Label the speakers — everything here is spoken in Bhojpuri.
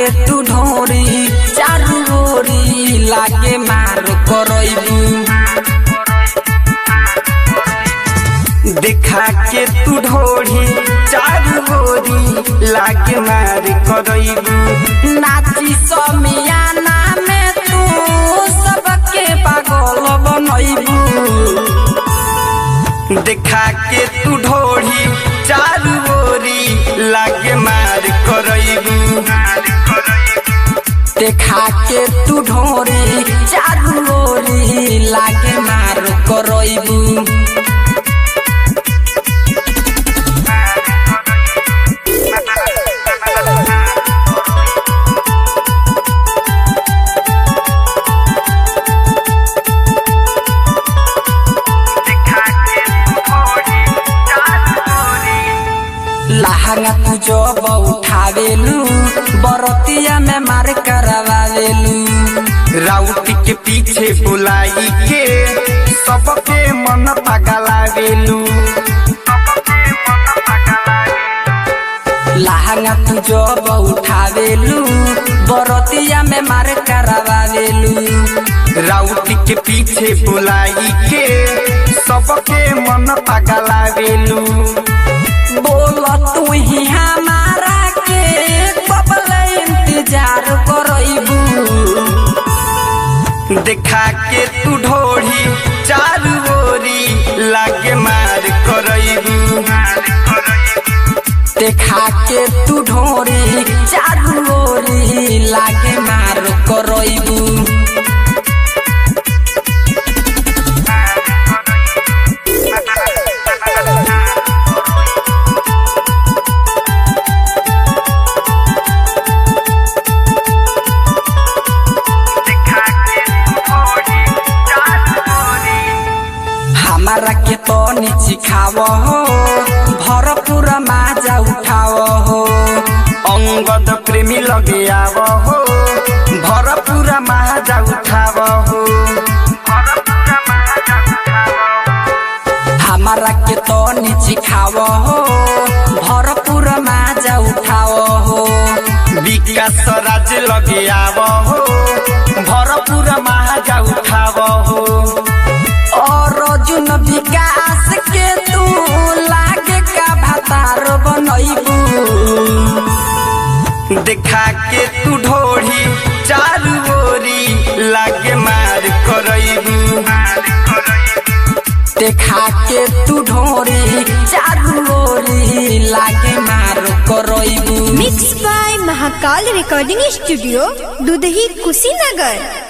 Speaker 1: तू ढोरी चारू ओरी लागे मार करैबू देखा के तू ढोरी चारू ओरी लागे मार करैबू नाची समियाना में तू सबके पागल बनैबू देखा के तू ढोरी चारू ओरी लागे मार करैबू देखा के तू ढोरी चारू ओरी लागे मार करैबू लहंगा तू जब उठावेलू बरतिया में मार करवावेलू राउटी के पीछे बुलाई के सबके मन पगलावेलू लहंगा तू जब उठावेलू बरतिया में मार करवावेलू राउटी के पीछे बुलाई के सबके मन पगलावेलू बोल तू ही हमारा के कबल इंतजार करैबू देखा के तू ढोरी चारू ओरी लागे मार करैबू देखा के तू ढोरी चारू ओरी लागे मार करैबू हमारा के तो सिखाव हो भरपूर माजा उठाव हो अंगद प्रेमी लगे आव हो भरपूर माजा उठाव हो हमारा के तो सिखाव हो भरपूर माजा उठाव हो विकास राज लगे आव हो भरपूर माजा उठाव हो और अर्जुन विकास के तू लागे का भातार बनैबू देखा के तू ढोरी चारू ओरी लागे मार करैबू देखा के तू ढोरी चारू ओरी लागे मार करैबू
Speaker 2: mix by Mahakal recording studio Dudhahi Kushinagar